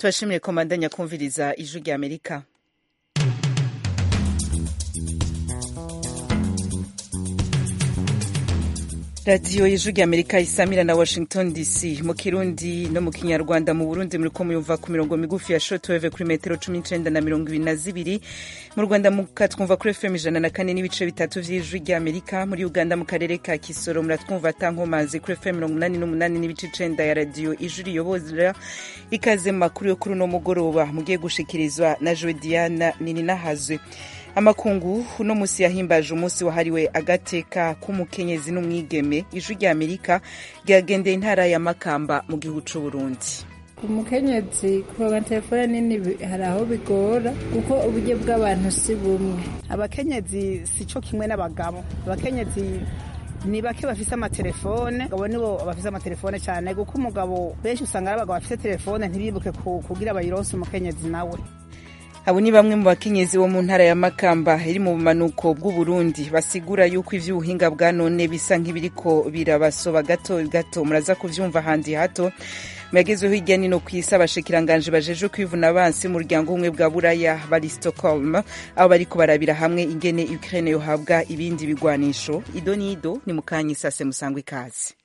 tubashimire komandanya kumviriza ijwi rya amerika radiyo y'ijwi rya amerika isamira na washington dc mu kirundi no mu kinyarwanda mu burundi muriko muyumva ku mirongo migufi ya shotweve kuri metero cumi n'icenda na mirongo ibiri na zibiri mu rwanda mukatwumva kuri fm ijana na kane n'ibice bitatu vy'ijwi rya amerika muri uganda mu karere ka kisoro muratwumva atankomazi kuri fm mirongo umunani n'umunani n'ibice icenda ya radiyo ijwi riyobora ikaze mu makuru yo kuri uno mugoroba mugiye gushikirizwa na joe diana nininahazwe amakungu uno musi yahimbaje umunsi wahariwe agateka k'umukenyezi n'umwigeme ijwi rya amerika ryagendeye intara ya makamba mu gihugu c'uburundi umukenyezi kuronka telefone nini hari aho bigora kuko uburyo bw'abantu si bumwe abakenyezi si co kimwe n'abagabo abakenyezi ni bake bafise amatelefone abagabo nibo bafise amatelefone cyane kuko umugabo benshi usanga ari abagabo bafise telefone ntibibuke kugira bayironse umukenyezi nawe abo ni bamwe mu bakenyezi bo mu ntara ya makamba iri mu bumanuko bw'uburundi basigura yuko ivy'ubuhinga bwa none bisa nk'ibiriko birabasoba gato gato muraza kuvyumva handi hato muyagezweho hirya nino ku isi abashikiranganje bajejwe kwivuna abansi mu muryango umwe bwa buraya bari stockholm aho bariko barabira hamwe ingene ukraine yohabwa ibindi bigwanisho ido n'ido ni mukanya isase musangwa ikazi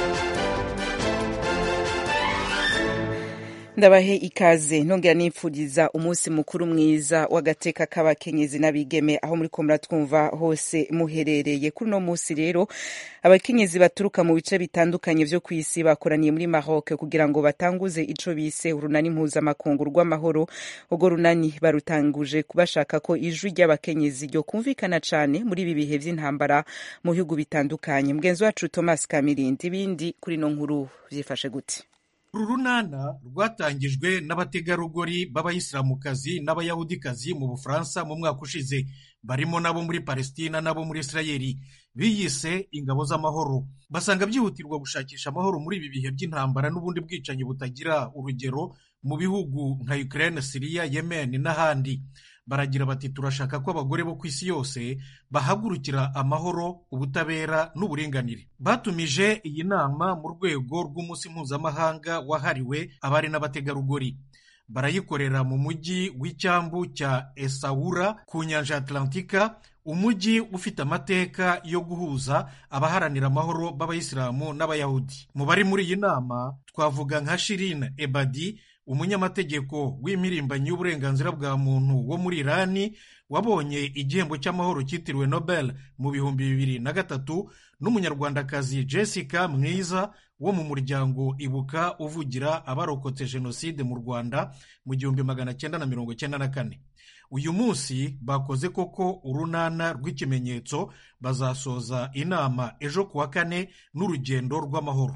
ndabahe ikaze nongera nipfuriza umunsi mukuru mwiza w'agateka k'abakenyezi n'abigeme aho muri ko muratwumva hose muherereye kuri uno munsi rero abakenyezi baturuka mu bice bitandukanye vyo ku isi bakoraniye muri Maroc kugira ngo batanguze ico bise urunani mpuzamakungu rw'amahoro urwo runani barutanguje bashaka ko ijwi ry'abakenyezi ryo kumvikana cane muri ibi bihe vy'intambara mu bihugu bitandukanye mugenzi wacu Thomas Kamirindi ibindi kuri no nkuru vyifashe gute uru runana rwatangijwe n'abategarugori b'abayisilamukazi n'abayahudikazi mu bufaransa mu mwaka ushize barimo n'abo muri palestina n'abo muri isirayeli biyise ingabo z'amahoro basanga byihutirwa gushakisha amahoro muri ibi bihe by'intambara n'ubundi bwicanyi butagira urugero mu bihugu nka ukraine siriya yemen n'ahandi baragira bati turashaka ko abagore bo ku isi yose bahagurukira amahoro ubutabera n'uburinganire batumije iyi nama mu rwego rw'umunsi mpuzamahanga wahariwe abari n'abategarugori barayikorera mu mujyi w'icyambu cya esawura ku nyanja ya atlantika umujyi ufite amateka yo guhuza abaharanira amahoro b'abayisilamu n'abayahudi mu bari muri iyi nama twavuga nka shirine ebadi umunyamategeko w'impirimbanyi y'uburenganzira bwa muntu wo muri irani wabonye igihembo cy'amahoro cyitiriwe nobel mu bihumbi bibiri na gatatu n'umunyarwandakazi jessica mwiza wo mu muryango ibuka uvugira abarokotse jenoside mu rwanda mu gihumbi magana cyenda na mirongo cyenda na kane uyu munsi bakoze koko urunana rw'ikimenyetso bazasoza inama ejo kuwa kane n'urugendo rw'amahoro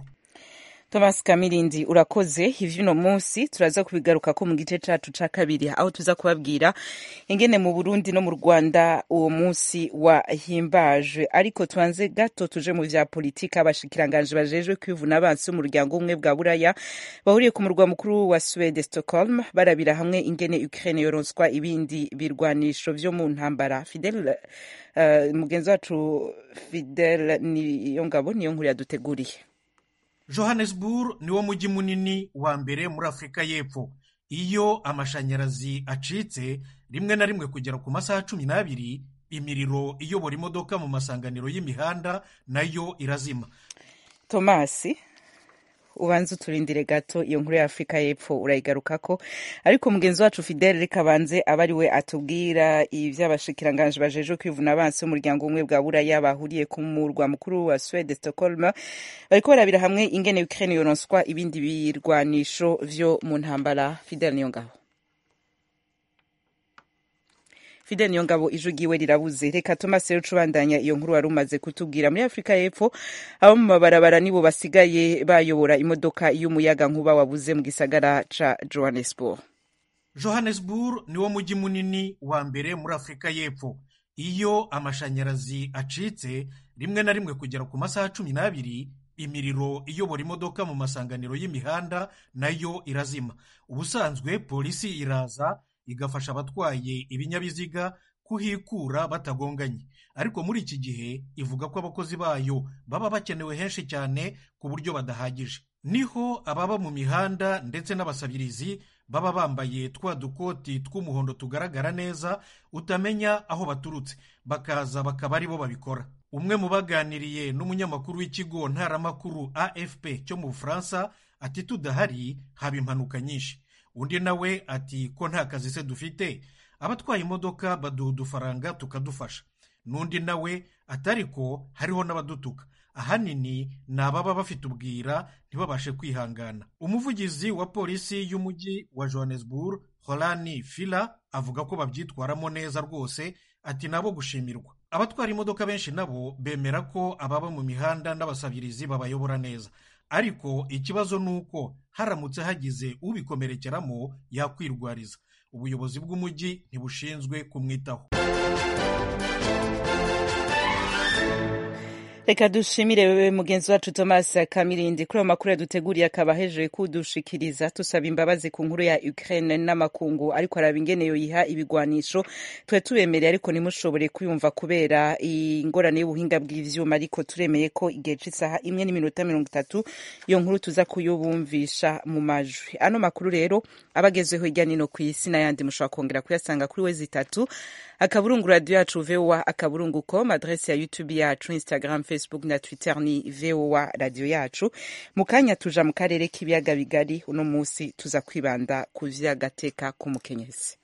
Thomas Kamirindi urakoze ivy'uno munsi turaza kubigaruka ko mu gice cacu ca kabiri aho tuza kubabwira ingene mu Burundi no mu Rwanda uwo munsi wahimbaje ariko tubanze gato tuje mu vya politika abashikiranganje bajejwe kwivuna abansi umuryango umwe bwa buraya bahuriye ku murwa mukuru wa Swede Stockholm barabira hamwe ingene Ukraine yoronswa ibindi birwanisho vyo mu ntambara Fidel uh, mugenzi wacu Fidel niyo ngabo niyo nkuru yaduteguriye johannesburg niwo mujyi munini wa mbere muri afurika y'epfo iyo amashanyarazi acitse rimwe na rimwe kugera ku masaha cumi n'abiri imiriro iyobora imodoka mu masanganiro y'imihanda nayo irazima tomasi ubanza uturindire gato iyo nkuru ya afurika y'epfo urayigarukako ariko mugenzi wacu fidele reka abanze aba ari we atubwira ivy'abashikiranganje bajejwe kwivuna abansi umuryango umwe bwa buraya bahuriye ku murwa mukuru wa swede stockholm bariko barabira hamwe ingene ukraine yoronswa ibindi birwanisho vyo mu ntambara fidele niyo ngaho fidel niyo ngabo ijwi ryiwe rirabuze reka thomas rero ubandanya iyo nkuru wari umaze kutubwira muri afurika y'epfo abo mu mabarabara nibo basigaye bayobora imodoka y'umuyaga nkuba wabuze mu gisagara ca johannesburg johannesburg niwo mujyi munini wa mbere muri afurika y'epfo iyo amashanyarazi acitse rimwe na rimwe kugera ku masaha cumi n'abiri imiriro iyobora imodoka mu masanganiro y'imihanda nayo irazima ubusanzwe polisi iraza igafasha abatwaye ibinyabiziga kuhikura batagonganye ariko muri iki gihe ivuga ko abakozi bayo baba bakenewe henshi cyane ku buryo badahagije niho ababa mu mihanda ndetse n'abasabirizi baba bambaye twa dukoti tw'umuhondo tugaragara neza utamenya aho baturutse bakaza bakaba ari bo babikora umwe mu baganiriye n'umunyamakuru w'ikigo ntaramakuru afp cyo mu bufaransa ati tudahari haba impanuka nyinshi undi nawe ati ko nta kazi se dufite abatwaye imodoka baduha udufaranga tukadufasha n'undi nawe atari ko hariho n'abadutuka ahanini ni ababa bafite ubwira ntibabashe kwihangana umuvugizi wa polisi y'umujyi wa johannesburg horani fila avuga ko babyitwaramo neza rwose ati nabo gushimirwa abatwara imodoka benshi nabo bemera ko ababa mu mihanda n'abasabirizi babayobora neza ariko ikibazo ni uko haramutse hagize ubikomerekeramo yakwirwariza ubuyobozi bw'umujyi ntibushinzwe kumwitaho reka dushimire wewe mugenzi wacu thomas kamirindi kuri ayo makuru yaduteguriye akaba hejuru kudushikiriza tusaba imbabazi ku nkuru ya ukraine n'amakungu ariko araba ingene yoyiha ibigwanisho twe tubemereye ariko ntimushobore kuyumva kubera ingorane y'ubuhinga bw'ivyuma ariko turemeye ko igihe c'isaha imwe n'iminota mirongo itatu iyo nkuru tuza kuyubumvisha mu majwi ano makuru rero abagezweho hirya nino ku isi n'ayandi mushobora kongera kuyasanga kuri wezi itatu akaburungu radiyo yacu vowa akaburungu com adrese ya youtube yacu instagram facebook na twitter ni vowa radiyo yacu mu kanya tuja mu karere k'ibiyaga bigari uno munsi tuza kwibanda ku vy'agateka k'umukenyezi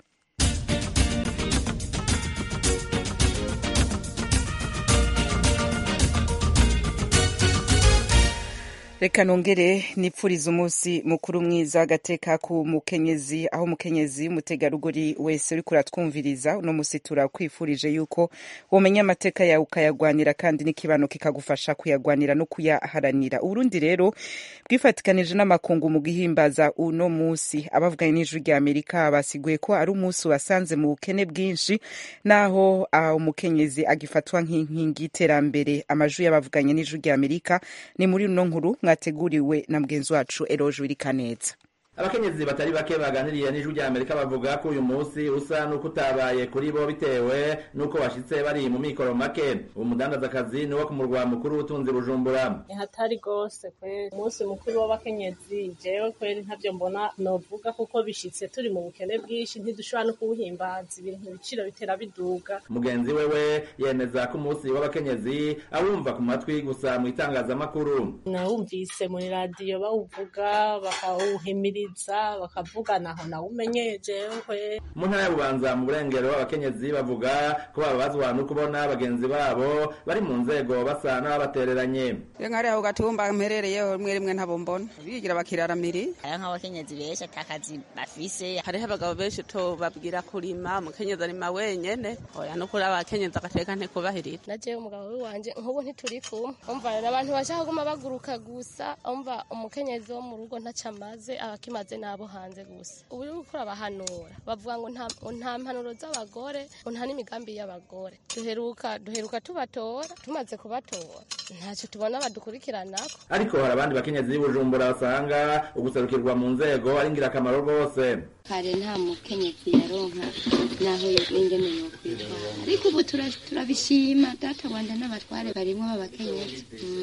reka nongere nipfuriza umunsi mukuru mwiza agateka ku mukenyezi aho umukenyezi umutegarugori wese uriko uratwumviriza uno munsi turakwifurije yuko womenya amateka yawe ukayagwanira kandi n'ikibano kikagufasha kuyagwanira no kuyaharanira uburundi rero bwifatikanije n'amakungu mu guhimbaza uno munsi abavuganye n'ijwi rya amerika basiguye ko ari umunsi wasanze mu bukene bwinshi naho uh, umukenyezi agifatwa nk'inkingi y'iterambere amajwi y'abavuganye n'ijwi rya amerika ni muri uno nkuru mwateguriwe na mugenzi wacu eroje wirikaneza abakenyezi batari bake baganiriye n'ijwi rya amerika bavuga ko uyu munsi usa n'uko utabaye kuri bo bitewe n'uko bashitse bari mu mikoro make uwo mudandazakazi ni wo ku murwa mukuru w'ubutunzi bujumbura ni hatari rwose kweri umunsi mukuru w'abakenyezi jewe kweri ntavyo mbona novuga kuko bishitse turi mu bukene bwinshi ntidushobora no kuwuhimbaza ibintu ibiciro bitera biduga mugenzi wewe yemeza ko umunsi w'abakenyezi awumva ku matwi gusa mu itangazamakuru nawumvise muri radiyo bawuvuga bakawuhimiriza bakavugana aho nawumenye jewe mu ntara ya bubanza mu burengero abakenyezi bavuga ko bababazwa no kubona bagenzi babo bari mu nzego basa n'ababatereranye iyo nkari aho gatumba mperereyeho rimwe rimwe ntabo mbona bigira bakiraramiri hariho nk'abakenyezi benshi atakazi bafise hariho abagabo benshi to babwira kurima umukenyezi arima wenyene oya no kuri abakenyezi agateka ntikubahirira na jewe umugabo wiwanje nk'ubu ntituri kumwe umva rero abantu bashaka kuguma baguruka gusa umva umukenyezi wo mu rugo ntaco amaze abakimaze n'abo hanze gusa ubu uri gukora abahanura bavuga ngo nta mpanuro z'abagore ngo nta n'imigambi y'abagore duheruka duheruka tubatora tumaze kubatora ntacyo tubona badukurikiranako ariko hari abandi bakenyezi b'ubujumbura basanga uguserukirwa mu nzego ari ingirakamaro rwose kare nta mukenyezi yaronka naho ingene yokwitwara ariko ubu turabishima data wanda n'abatware barimwo b'abakenyezi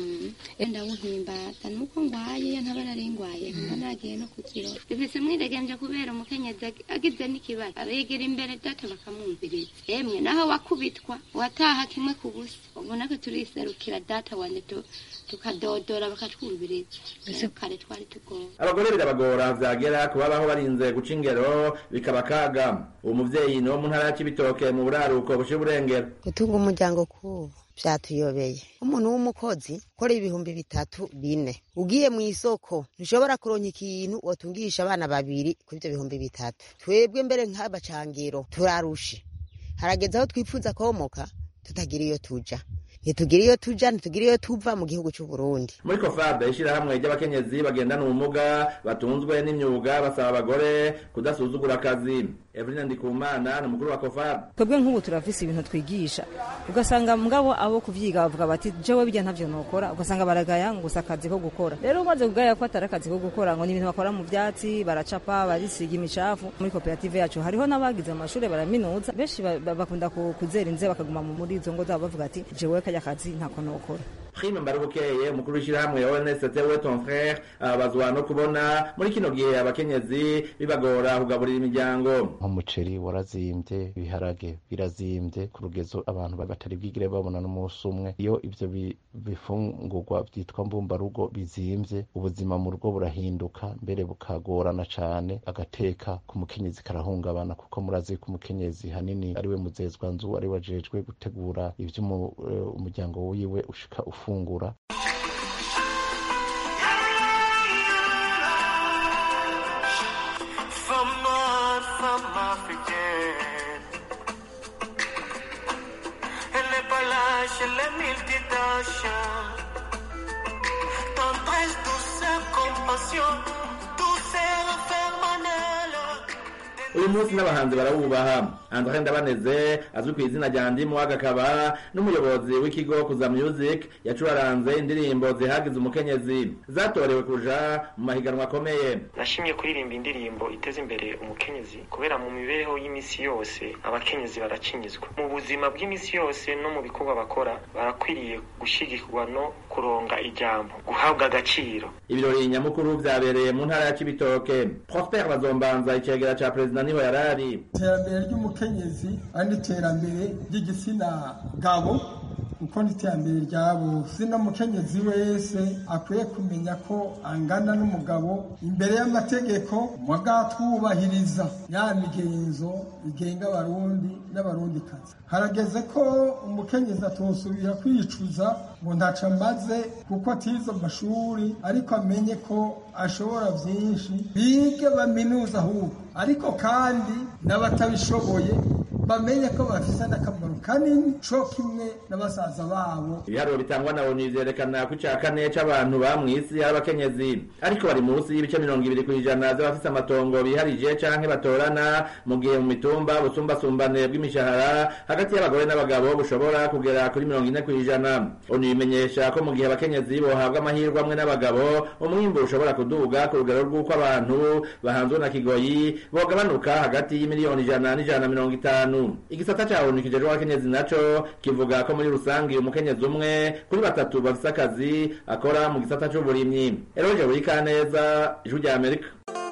enda wuhimbaza nuko ngwaye iyo ntaba nari ngwaye nka nagiye no kukirora bifise mwidegemvye kubera umukenyezi agize n'ikibazo abegera imbere data bakamwumviriza emwe naho wakubitwa wataha kimwe ku busa ubona ko turiserukira data wande tukadodora bakatwumviriza kare twari tugowe abagore birabagora vyagera kubabaho barinze guca ingero bikaba kaga uwo muvyeyi ni wo mu ntara ya cibitoke mu buraruko bushira uburengero gutunga umuryango kubu vyatuyobeye umuntu w'umukozi ukora ibihumbi bitatu bine ugiye mu isoko ntushobora kuronka ikintu wotungisha abana babiri kuri ivyo bihumbi bitatu twebwe mbere nk'abacangiro turarushe harageze aho twifuza komoka tutagira iyo tuja ntitugira iyo tuja ntitugira iyo tuva mu gihugu c'u Burundi muri kofade ishirahamwe ry'abakenyezi bagendana ubumuga batunzwe n'imyuga basaba abagore kudasuzugura akazi Evelyn Ndikumana ni umukuru wa kofade twebwe nk'ubu turafise ibintu twigisha ugasanga mugabo abo kuvyiga bavuga bati jewe bijya ntavyo nokora ugasanga baragaya ngo gusa akazi ko gukora rero umaze kugaya ko atari akazi ko gukora ngo ni ibintu bakora mu vyatsi baracapa barisiga imicafu muri koperative yacu hariho n'abagize amashure baraminuza benshi bakunda kuzera inze bakaguma muri izo ngo zabo bavuga ati jewe kajya akazi ntako nokora prime mbarubukeye umukuru w'ishyirahamwe onst we ton frere ababazwa no kubona muri kino gihe abakenyezi bibagora kugaburira imiryango nk'umuceri warazimbye ibiharage birazimbye ku rugezo abantu batari bwigire babona n'umunsi umwe iyo ivyo bifungurwa vyitwa mbumbarugo bizimbye ubuzima mu rugo burahinduka mbere bukagorana cane agateka ku mukenyezi karahungabana kuko murazi ko umukenyezi hanini ariwe muzezwa nzu ariwe ajejwe gutegura ivyo umuryango wiwe ushika ufungura uyu munsi n'abahanzi barawubaha andre ndabaneze azwi ku izina rya ndimu agakaba n'umuyobozi w'ikigo kuza music yacuraranze indirimbo zihagize umukenyezi zatorewe kuja mu mahiganwa akomeye nashimye kuririmba indirimbo iteza imbere umukenyezi kubera mu mibereho y'imisi yose abakenyezi baracinyizwa mu buzima bw'imisi yose no mu bikorwa bakora barakwiriye gushigikirwa no kuronga ijambo guhabwa agaciro ibirori nyamukuru vyabereye mu ntara ya cibitoke prosper bazombanza icegera ca perezida niho yarari iterambere ry'umukenyezi ari n'iterambere ry'igitsina gabo kuko n'iterambere rya bose n'umukenyezi wese akwiye kumenya ko angana n'umugabo imbere y'amategeko mugatwubahiriza ya migenzo igenga abarundi n'abarundikazi harageze ko umukenyezi atosubira kwicuza ngo ntaco amaze kuko atize amashuri ariko amenye ko ashobora vyinshi bige baminuza ahubwo ariko kandi n'abatabishoboye bamenye ko bafise n'akamaro kanini co kimwe n'abasaza babo ibiharuro bitangwa na onu vyerekana ko ica kane c'abantu ba mw'isi ari abakenyezi ariko bari munsi y'ibice mirongo ibiri kw'ijana vy'abafise amatongo biharije canke batorana mu gihe mu mitumba ubusumbasumbane bw'imishahara hagati y'abagore n'abagabo bushobora kugera kuri mirongo ine kw'ijana onu bimenyesha ko mu gihe abakenyezi bohabwa amahirwe amwe n'abagabo umwimbu ushobora kuduga ku rugero rw'uko abantu bahanzwe na kigoyi bogabanuka hagati y'imiliyoni ijana n'ijana na mirongo itanu igisata ca onu kijejwe abakenyezi naco kivuga ko muri rusangi umukenyezi umwe kuri batatu bafise akazi akora mu gisata c'uburimyi eroje burikaneza ijwi rya amerika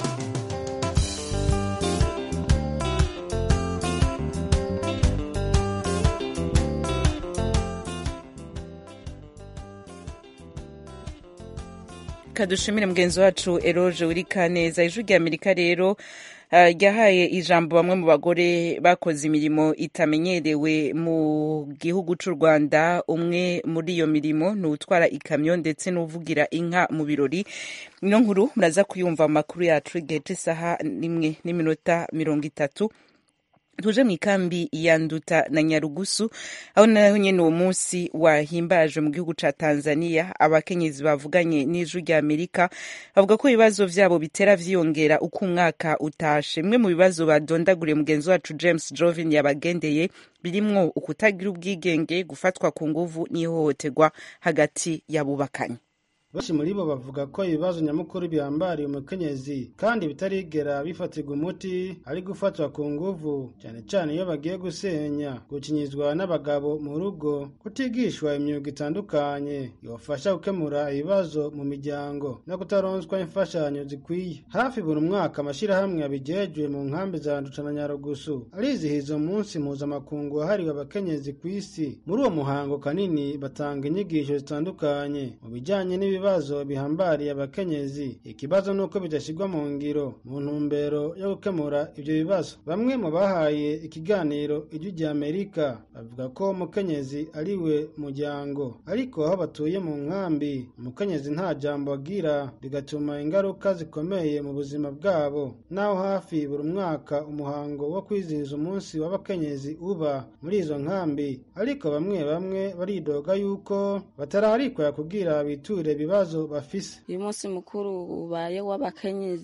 kadushimire mugenzi wacu eroje urika neza ijwi rya amerika rero ryahaye ijambo bamwe mu bagore bakoze imirimo itamenyerewe mu gihugu cy'u rwanda umwe muri iyo mirimo ni utwara ikamyo ndetse n'uvugira inka mu birori ino nkuru muraza kuyumva mu makuru yacu igihe cy'isaha n'imwe n'iminota mirongo itatu tuje mu ikambi ya nduta na nyarugusu aho naho nyene uwo munsi wahimbajwe mu gihugu ca tanzania abakenyezi bavuganye n'ijwi rya amerika bavuga ko ibibazo vyabo bitera vyiyongera uko umwaka utashe bimwe mu bibazo badondaguriye mugenzi wacu james jovin yabagendeye birimwo ukutagira ubwigenge gufatwa ku nguvu n'ihohoterwa hagati y'abubakanye benshi muri bo bavuga ko ibibazo nyamukuru bihambariye umukenyezi kandi bitarigera bifatirwa umuti ari gufatwa ku nguvu cyane cyane iyo bagiye gusenya gukinyizwa n'abagabo mu rugo kutigishwa imyuga itandukanye ibafasha gukemura ibibazo mu miryango no kutaronswa imfashanyo zikwiye hafi buri mwaka amashyirahamwe abijejwe mu nkambi za nduca na nyarugusu arizihiza umunsi mpuzamakungu wahariwe abakenyezi ku isi muri uwo muhango kanini batanga inyigisho zitandukanye mu bijyanye n'ibibazo ibibazo bihambariye abakenyezi ikibazo nuko bidashyirwa mu ngiro mu ntumbero yo gukemura ibyo bibazo bamwe mu bahaye ikiganiro ijwi rya amerika bavuga ko umukenyezi ari we muryango ariko aho batuye mu nkambi umukenyezi nta jambo agira bigatuma ingaruka zikomeye mu buzima bwabo naho hafi buri mwaka umuhango wo kwizihiza umunsi w'abakenyezi uba muri izo nkambi ariko bamwe bamwe baridoga yuko batararikwa kugira biture ibibazo bafise uyu munsi mukuru ubaye w'abakenyezi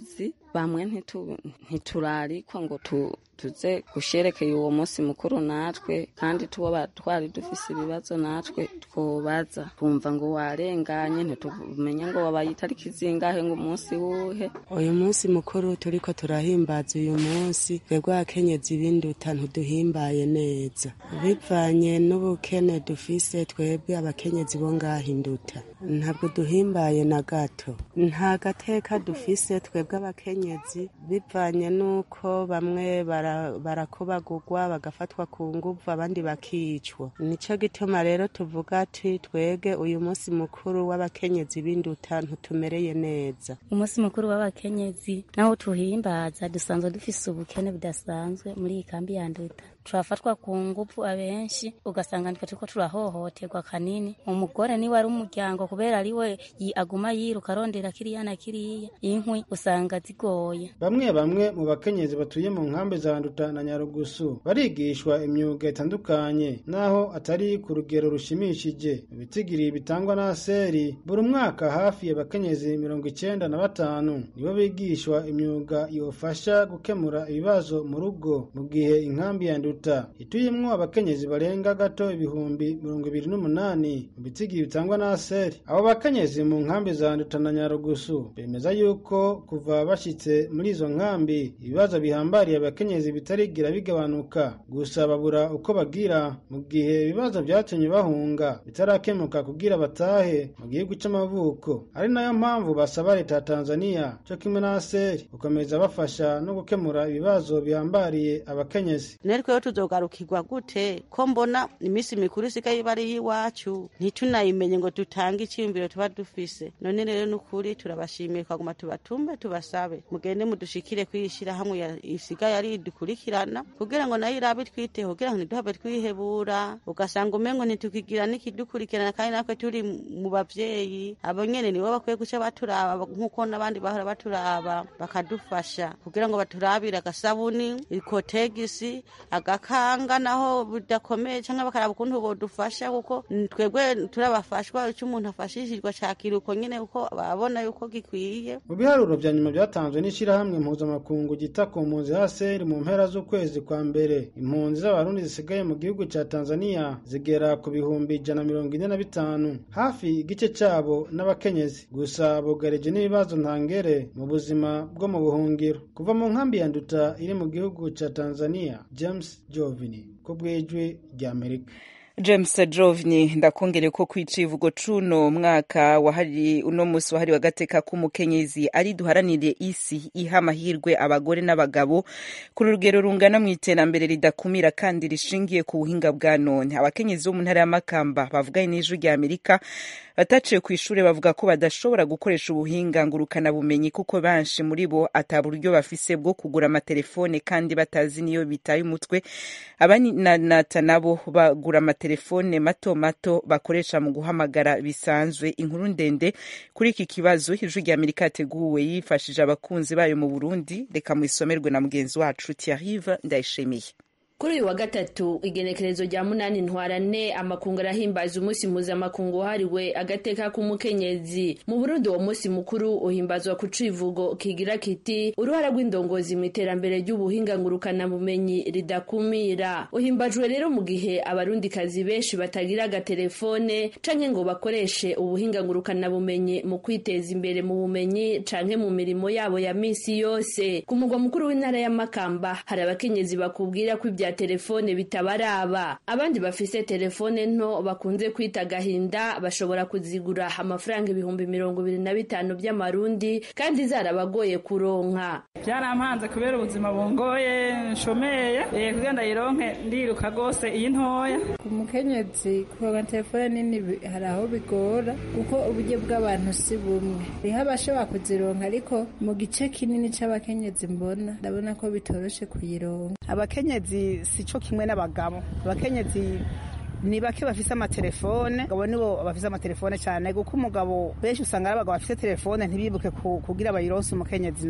bamwe ntitu- ntiturarikwa ngo tu- tuze gusherekeye uwo munsi mukuru natwe kandi tuba twari dufise ibibazo natwe twobaza twumva ngo warenganye ntitumenya ngo wabaye itariki zingahe ngo umunsi wuhe uyu munsi mukuru turiko turahimbaza uyu munsi twebwe abakenyezi b'induta ntiduhimbaye neza bivanye n'ubukene dufise twebwe abakenyezi bo ngaha induta ntabwo duhimbaye na gato nta gateka dufise twebwe abakenyezi bivanye n'uko bamwe bara- barakobagurwa bagafatwa ku nguvu abandi bakicwa nico gituma rero tuvuga ati twege uyu munsi mukuru w'abakenyezi b'induta ntutumereye neza umunsi mukuru w'abakenyezi naho tuhimbaza dusanzwe dufise ubukene budasanzwe muri iyi kambi ya nduta turafatwa ku nguvu abenshi ugasanga nitwe turiko turahohoterwa kanini umugore niwe ari umuryango kubera ari we yi- aguma yiruka arondera kiriya na kiriya inkwi usanga zigoye bamwe bamwe mu bakenyezi batuye mu nkambi za nduta na nyarugusu barigishwa imyuga itandukanye naho atari ku rugero rushimishije ibitigiri bitangwa na seri buri mwaka hafi abakenyezi mirongo icyenda na batanu nibo bigishwa imyuga yofasha gukemura ibibazo mu rugo mu gihe inkambi ya nduta ituyemwo abakenyezi barenga gato ibihumbi mirongo ibiri n'umunani mu bitigiri bitangwa na seri abo bakenyezi mu nkambi za nduta na nyarugusu bemeza yuko kuva bashitse muri izo nkambi ibibazo bihambariye abakenyezi bitarigira bigabanuka gusa babura uko bagira mu gihe ibibazo byatumye bahunga bitarakemuka kugira batahe mu gihugu c'amavuko ari nayo mpamvu basaba leta ya tanzania co kimwe na seri gukomeza bafasha no gukemura ibibazo bihambariye abakenyezi netweho tuzogarukirwa gute ko mbona iminsi mikuru isigaye iba ari iy'iwacu ntitunayimenye ngo dutange icyiyumviro tuba dufise none rero n'ukuri turabashimiye twaguma tubatume tubasabe mugende mudushikire kwiyishyira hamwe isigaye ari idukurikirana kugira ngo nayo irabe twiteho kugira ngo ntiduhave twihebura ugasanga umengo ntitukigira n'ikidukurikirana kandi natwe turi mu bavyeyi abo nyene nibo bakwiye guca baturaba nk'uko n'abandi bahora baturaba bakadufasha kugira ngo baturabire agasabuni ikotegisi agakanga naho bidakomeye cyangwa bakaraba ukuntu bodufasha kuko twebwe turabafashwa icyo umuntu afashishijwe cakira uko nyene kuko babona yuko gikwiye mu biharuro vya nyuma byatanzwe n'ishirahamwe mpuzamakungu ryita ku mpunzi haseri mu mpera z'ukwezi kwa mbere impunzi z'abarundi zisigaye mu gihugu ca tanzania zigera ku bihumbi ijana na mirongo ine na bitanu hafi igice cabo n'abakenyezi gusa bugarije n'ibibazo ntangere mu buzima bwo mu buhungiro kuva mu nkambi ya nduta iri mu gihugu ca tanzania james jovini ku bw'ijwi ry'amerika james jovni ndakongere ko kwicivugo cuno mwaka wahari uno musi wahariwe agateka k'umukenyezi ari duharanire isi iha amahirwe abagore n'abagabo ku rugero rungana mu iterambere ridakumira kandi rishingiye ku buhinga bwa none abakenyezi bo mu ntara y'amakamba bavuganye n'ijwi rya amerika bataciye ku ishuri bavuga ko badashobora gukoresha ubuhinga ngurukanabumenyi kuko benshi muri bo ata buryo bafise bwo kugura amatelefone kandi batazi niyo bitaye umutwe abananata nabo bagura amatelefone mato mato bakoresha mu guhamagara bisanzwe inkuru ndende kuri iki kibazo ijwi rya amerika yateguwe yifashije abakunzi bayo mu burundi reka muisomerwe na mugenzi wacu tiarive ndayishimiye kuri uyu wa gatatu igenekerezo rya munani ntwarane amakungu arahimbaza umunsi mpuzamakungu wahariwe agateka k'umukenyezi mu burundi uwo munsi mukuru uhimbazwa ku civugo kigira kiti uruhara rw'indongozi mu iterambere ry'ubuhinga ngurukanabumenyi ridakumira uhimbajwe rero mu gihe abarundikazi benshi batagira agatelefone canke ngo bakoreshe ubuhinga ngurukanabumenyi mu kwiteza imbere mu bumenyi canke mu mirimo yabo ya misi yose ku mugwa mukuru w'intara ya makamba hari abakenyezi bakubwira ko ibya telefone bitabaraba abandi bafise telefone nto bakunze kwita gahinda bashobora kuzigura amafaranga ibihumbi mirongo ibiri na bitanu by'amarundi kandi zarabagoye kuronka byarampanze kubera ubuzima bungoye nshomeye eh, kugira ndayironke ndiruka rwose iyi ntoya ku mukenyezi kuronka telefone nini bi- hari aho bigora kuko uburyo bw'abantu si bumwe hariho abashobora kuzironka ariko mu gice kinini c'abakenyezi mbona ndabona ko bitoroshe kuyironka abakenyezi si cyo kimwe n'abagabo abakenyezi ni bake bafise amatelefone abagabo nibo bafise amatelefone cyane kuko umugabo benshi usanga ari abagabo bafise telefone ntibibuke ku- kugira bayironse umukenyezi nawe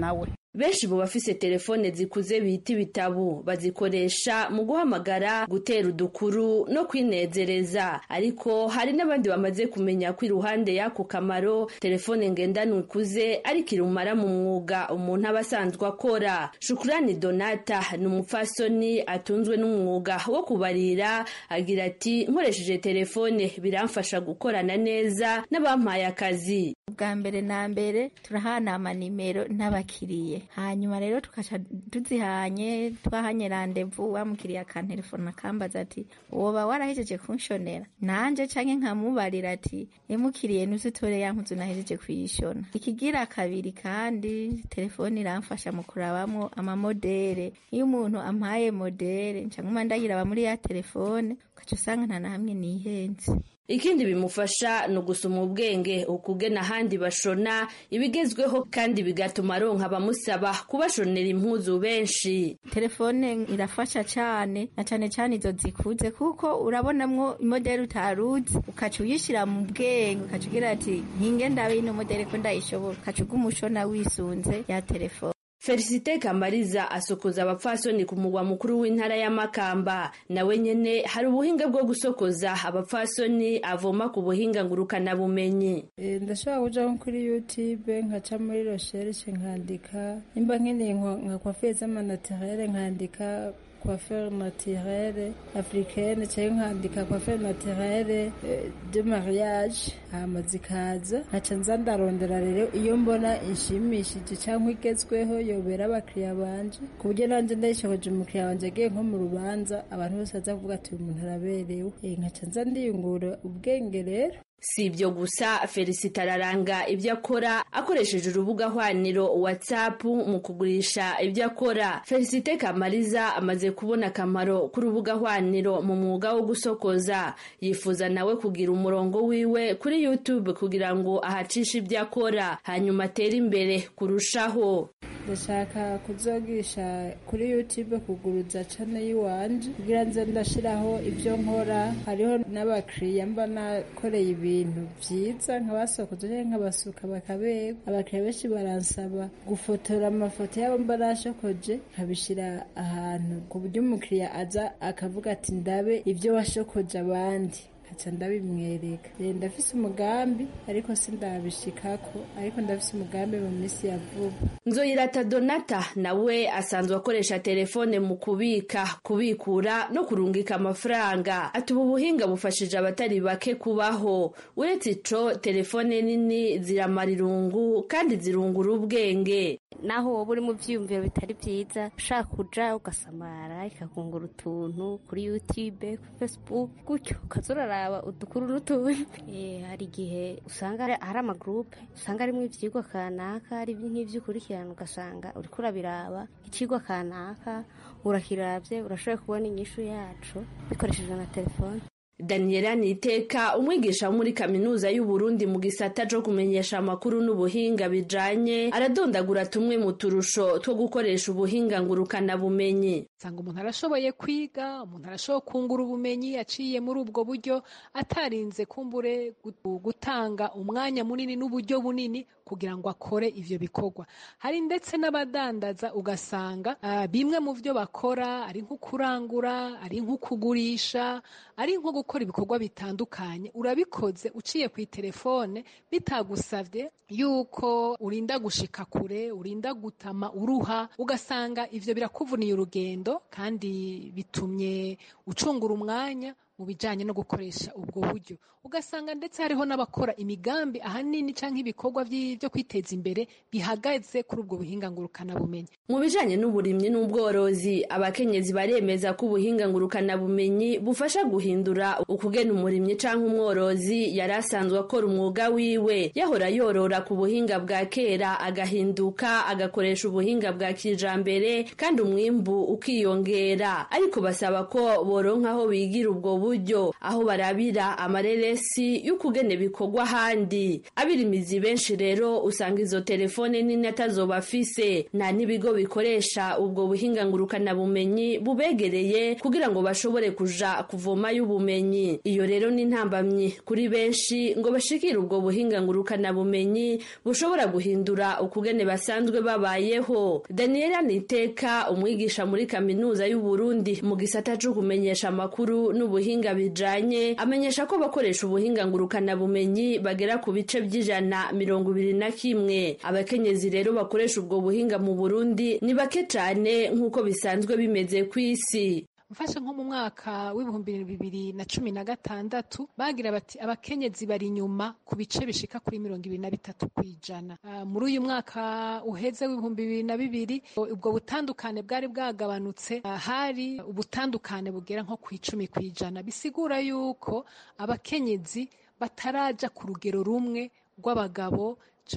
benshi mu bafise telefone zikuze bita ibitabu bazikoresha mu guhamagara gutera udukuru no kwinezereza ariko hari n'abandi bamaze kumenya ko iruhande y'ako kamaro telefone ngendanwa ikuze ariko irumara mu mwuga umuntu aba asanzwe akora shukurani donata ni umupfasoni atunzwe n'umwuga wo kubarira agira ati nkoresheje telefone biramfasha gukorana neza n'abampaye akazi bwa mbere na mbere turahana amanimero n'abakiriye hanyuma rero tukaca tuzihanye twahanye randevu wamukiriye akantelefone akambaza ati woba warahejeje kunshonera nanje canke nkamubarira ati emukiriye nuzitore ya mpuzu nahejeje kuyishona ikigira kabiri kandi telefone iramfasha mu kurabamwo amamodere iyo umuntu ampaye modere nca nkuma ndayiraba muri ya telefone ukaca usanga nta na hamwe nihenze ikindi bimufasha ni ugusoma ubwenge ukugena ahandi bashona ibigezweho kandi bigatuma aronka abamusaba kubashonera impuzu benshi telefone irafasha cyane na cyane cyane izo zikuze kuko urabonamwo imodeli utaruzi ukaca uyishyira mu bwenge ukaca ugira ati nkinge ndabe ino modeli ko ndayishobora ukaca ugumushona wisunze ya telefone felicite kamariza asokoza abapfasoni ku mugwa mukuru w'intara ya makamba nawe nyene hari ubuhinga bwo gusokoza abapfasoni avoma ku buhinga ngurukanabumenyi ndashobora kuja nko kuri youtube nkaca muri recherche nkandika nimba nkeneye nka coiffure z'amanatirere nkandika coiffure naturelle africaine cyangwa nkandika coiffure naturelle de mariage hama zikaza nkaca nza ndarondera rero iyo mbona inshimishije cyangwa igezweho yobera abakiriya banje ku buryo nanjye ndayishoboje umukiriya wanje agiye nko mu rubanza abantu bose baza kuvuga ati uyu muntu araberewe nkaca nza ndiyungura ubwenge rero si ibyo gusa felicite araranga ibyo akora akoresheje urubuga hwaniro whatsapp mu kugurisha ibyo akora felicite kamariza amaze kubona akamaro k'urubuga hwaniro mu mwuga wo gusokoza yifuza nawe kugira umurongo wiwe kuri youtube kugira ngo ahacishe ibyo akora hanyuma atere imbere kurushaho ndashaka kuzogisha kuri youtube kuguruza channel yiwanje kugira nze ndashiraho ibyo nkora hariho n'abakiriya mba nakoreye ibintu byiza nkabasokoza cyangwa nkabasuka bakabega abakiriya benshi baransaba gufotora amafoto yabo mba nashokoje nkabishyira ahantu ku buryo umukiriya aza akavuga ati ndabe ibyo washokoje abandi nkaca ndabimwereka ndafise umugambi ariko sindabishikako ariko ndafise umugambi mu minsi ya vuba nzoyirata donata nawe asanzwe akoresha telefone mu kubika kubikura no kurungika amafaranga ati ubu buhinga bufashije abatari bake kubaho uretse ico telefone nini ziramara irungu kandi zirungura ubwenge naho woba uri mu byiyumviro bitari byiza ushaka kuja ugasamara ikakungura utuntu kuri youtube kuri facebook gutyo ukaza uraraba udukuru n'utundi hari igihe usanga hari amagurupe usanga arimo ibyigwa kanaka ari nk'ibyo ukurikirana ugasanga uriko urabiraba ikigwa kanaka urakirabye urashoboye kubona inyishu yacu bikoreshejwe na telefone daniela niteka umwigisha wo muri kaminuza y'uburundi mu gisata co kumenyesha amakuru n'ubuhinga bijanye aradondagura tumwe mu turusho two gukoresha ubuhinga ngurukana bumenyi usanga umuntu arashoboye kwiga umuntu arashoboye kungura ubumenyi aciye muri ubwo buryo atarinze kumbure gutanga umwanya munini n'uburyo bunini kugira ngo akore ivyo bikorwa hari ndetse n'abadandaza ugasanga uh, bimwe mu vyo bakora ari nko kurangura ari nko kugurisha ari nko gukora ibikorwa bitandukanye urabikoze uciye ku telefone bitagusavye yuko urinda gushika kure urinda gutama uruha ugasanga ivyo birakuvuniye urugendo kandi bitumye ucungura umwanya mu bijanye no gukoresha ubwo buryo ugasanga ndetse hariho n'abakora imigambi ahanini canke ibikorwa byo kwiteza imbere bihagaze kuri ubwo buhinga ngurukana bumenyi mu bijanye n'uburimyi n'ubworozi abakenyezi baremeza ko ubuhinga ngurukana bumenyi bufasha guhindura ukugena umurimyi canke umworozi yari asanzwe akora umwuga wiwe yahora yorora ku buhinga bwa kera agahinduka agakoresha ubuhinga bwa kijambere kandi umwimbu ukiyongera ariko basaba ko boronka aho bigira ubwo buryo aho barabira amareresi y'ukugene bikorwa ahandi abirimizi benshi rero usanga izo telefone nini atazobafise nta n'ibigo bikoresha ubwo buhinga ngurukanabumenyi bubegereye kugira ngo bashobore kuja kuvomayo ubumenyi iyo rero ni intambamyi kuri benshi ngo bashikire ubwo buhinga ngurukanabumenyi bushobora guhindura ukugene basanzwe babayeho daniela niteka umwigisha muri kaminuza y'uburundi mu gisata co kumenyesha amakuru n'ubuhinga bijanye amenyesha ko bakoresha ubuhinga ngurukanabumenyi bagera ku bice by'ijana mirongo ibiri na kimwe abakenyezi rero bakoresha ubwo buhinga mu burundi ni bake cane nk'uko bisanzwe bimeze ku isi mfashe nko mu mwaka w'ibihumbi bibiri na cumi na gatandatu bagira bati abakenyezi bari inyuma ku bice bishika kuri mirongo ibiri na bitatu ku ijana uh, muri uyu mwaka uheze w'ibihumbi bibiri na bibiri ubwo butandukane bwari bwagabanutse uh, hari ubutandukane bugera nko ku icumi ku ijana bisigura yuko abakenyezi bataraja ku rugero rumwe rw'abagabo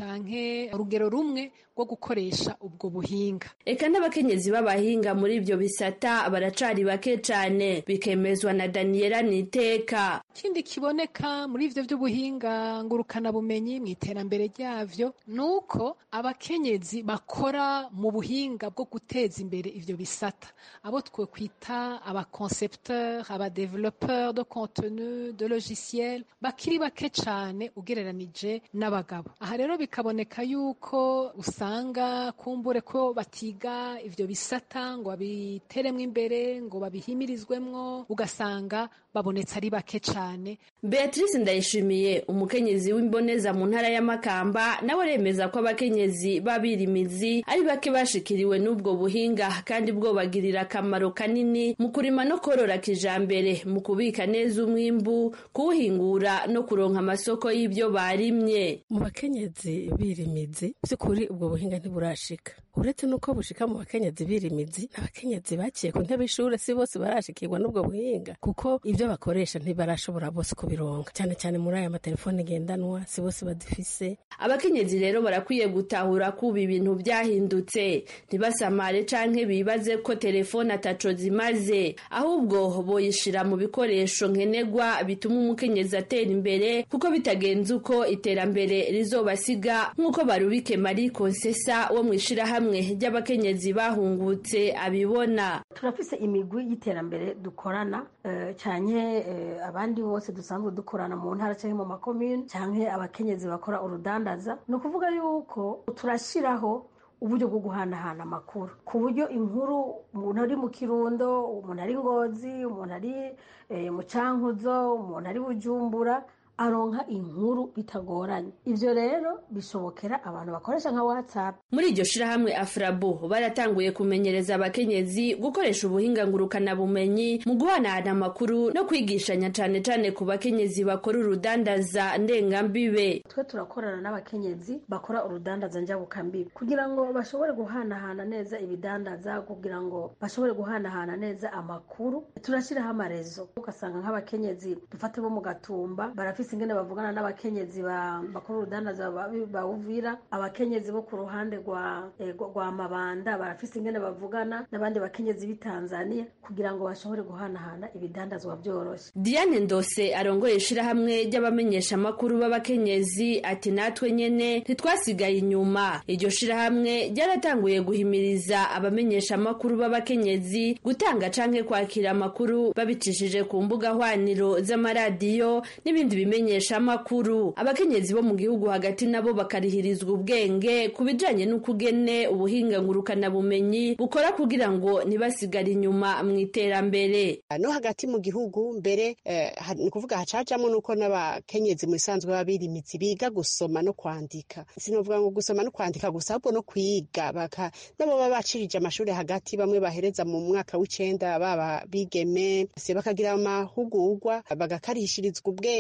canke urugero rumwe rwo gukoresha ubwo buhinga eka n'abakenyezi b'abahinga muri ibyo bisata baracari bake cane bikemezwa na daniela niteka ikindi kiboneka muri ivyo vy'ubuhinga ngurukanabumenyi mu iterambere ryavyo ni uko abakenyezi bakora mu buhinga bwo guteza imbere ivyo bisata abo twe kwita abaconcepteur abadevelopeur de contenu de logiciel bakiri bake cane ugereranije n'abagabo aha rero bikaboneka yuko usanga kumbure ko batiga ivyo bisata ngo babiteremwo imbere ngo babihimirizwemwo ugasanga babonetse ari bake cane beatrice ndayishimiye umukenyezi w'imboneza mu ntara y'amakamba nawe aremeza ko abakenyezi b'abirimizi ari bake bashikiriwe n'ubwo buhinga kandi bwo bagirira akamaro kanini mu kurima no korora kijambere mu kubika neza umwimbu kuwuhingura no kuronka amasoko y'ibyo barimye mu bakenyezi birimizi by'ukuri ubwo buhinga ntiburashika uretse nuko bushika mu bakenyezi birimizi abakenyezi baciye ku ntebe y'ishure si bose barashikirwa n'ubwo buhinga kuko ibyo bakoresha ntibarashobora bose kubironka cyane cyane muri aya matelefone ngendanwa si bose badufise abakenyezi rero barakwiye gutahura kuba ibintu byahindutse ntibasamare canke bibaze ko telefone ataco zimaze ahubwo boyishira mu bikoresho nkenerwa bituma umukenyezi atera imbere kuko bitagenze uko iterambere rizobasiga nk'uko barubike marie konsesa wo mu ishirahamwe ry'abakenyezi bahungutse abibona turafise imigwi y'iterambere dukorana uh, canke uh, abandi bose dusanzwe dukorana mu ntara canke mu makomune canke abakenyezi bakora urudandaza ni ukuvuga yuko turashiraho uburyo bwo guhanahana amakuru ku buryo inkuru umuntu ari mu kirundo umuntu ari ngozi umuntu ari e, mu cankuzo umuntu ari bujumbura aronka inkuru bitagoranye ivyo rero bishobokera abantu bakoresha nka whatsapp muri iryo shirahamwe afrabu baratanguye kumenyereza abakenyezi gukoresha ubuhinga ngurukanabumenyi mu guhanahana amakuru no kwigishanya cane cane ku bakenyezi bakora urudandaza ndengambibe twe turakorana n'abakenyezi bakora urudandaza njabukambibe kugira ngo bashobore guhanahana neza ibidandaza kugira ngo bashobore guhanahana neza amakuru turashiraho amarezo ugasanga nk'abakenyezi dufate bo mu gatumba barafise ingene bavugana n'abakenyezi bakora urudandaza bawuvira abakenyezi bo ku ruhande rwa rwa mabanda barafise ingene bavugana n'abandi bakenyezi b'i Tanzania kugira ngo bashobore guhanahana ibidandazwa byoroshe Diane Ndose arongoye ishirahamwe ry'abamenyesha amakuru b'abakenyezi ati natwe nyene ntitwasigaye inyuma iryo shirahamwe ryaratanguye guhimiriza abamenyesha amakuru b'abakenyezi gutanga canke kwakira amakuru babicishije ku mbuga hwaniro z'amaradiyo n'ibindi bimenyesha amakuru abakenyezi bo mu gihugu hagati nabo bakarihirizwa ubwenge ku bijanye n'ukugene ubuhinga ngurukanabumenyi bukora kugira ngo ntibasigare inyuma mu iterambere no hagati mu gihugu mbere eh, ni ukuvuga hacajamo nuko n'abakenyezi mu isanzwe babirimitsi biga gusoma no kwandika sinovuga ngo gusoma no kwandika gusa ahubwo no kwiga baka nabo baba bacirije amashuri hagati bamwe bahereza mu mwaka w'icenda baba bigeme se bakagira amahugurwa bagakarishirizwa ubwenge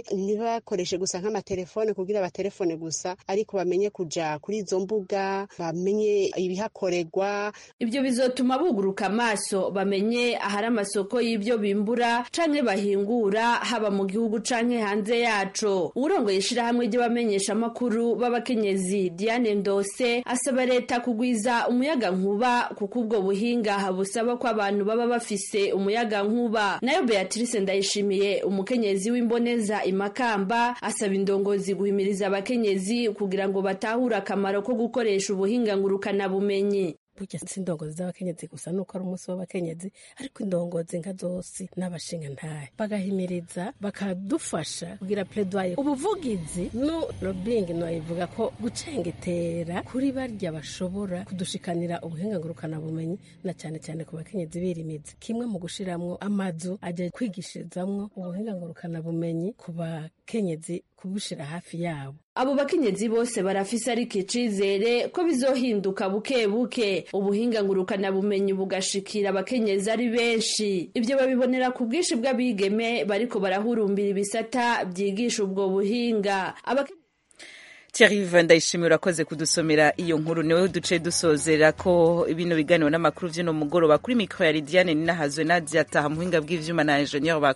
ntibakoreshe gusa nk'amatelefone kugira abatelefone gusa ariko bamenye kuja kuri izo mbuga bamenye ibihakorerwa ibyo bizotuma buguruka amaso bamenye ahari amasoko y'ibyo bimbura canke bahingura haba mu gihugu canke hanze yaco uwurongoye ishirahamwe ry'abamenyesha amakuru b'abakenyezi Diane Ndose asaba leta kugwiza umuyaga nkuba kuko ubwo buhinga busaba ko abantu baba bafise umuyaga nkuba nayo Beatrice Ndayishimiye umukenyezi w'imboneza imakamba asaba indongozi guhimiriza abakenyezi kugira ngo batahure akamaro ko gukoresha ubuhinga ngurukana bumenyi burya si indongozi z'abakenyezi gusa nuko ari umunsi w'abakenyezi ariko indongozi nka zose n'abashinga ntahe bagahimiriza bakadufasha kugira pledoye ubuvugizi no lobbying noyivuga ko gucengetera kuri barya bashobora kudushikanira ubuhinga ngurukana bumenyi na cyane cyane ku bakenyezi birimizi kimwe mu gushiramwo amazu ajya kwigishirizamwo ubuhinga ngurukana bumenyi ku bakenyezi kubushira hafi yabo abo bakenyezi bose barafise ariko icizere ko bizohinduka buke buke ubuhinga ngurukana bumenyi bugashikira abakenyezi ari benshi ibyo babibonera ku bwinshi bw'abigeme bariko barahurumbira ibisata byigisha ubwo buhinga Thierry ndayishimiye urakoze kudusomera iyo nkuru niwe duce dusozera ko bino biganiro n'amakuru vy'uno mugoroba kuri mikro ya Lidiane ninahazwe Nadia taha muhinga bw'ivyuma na ingenieur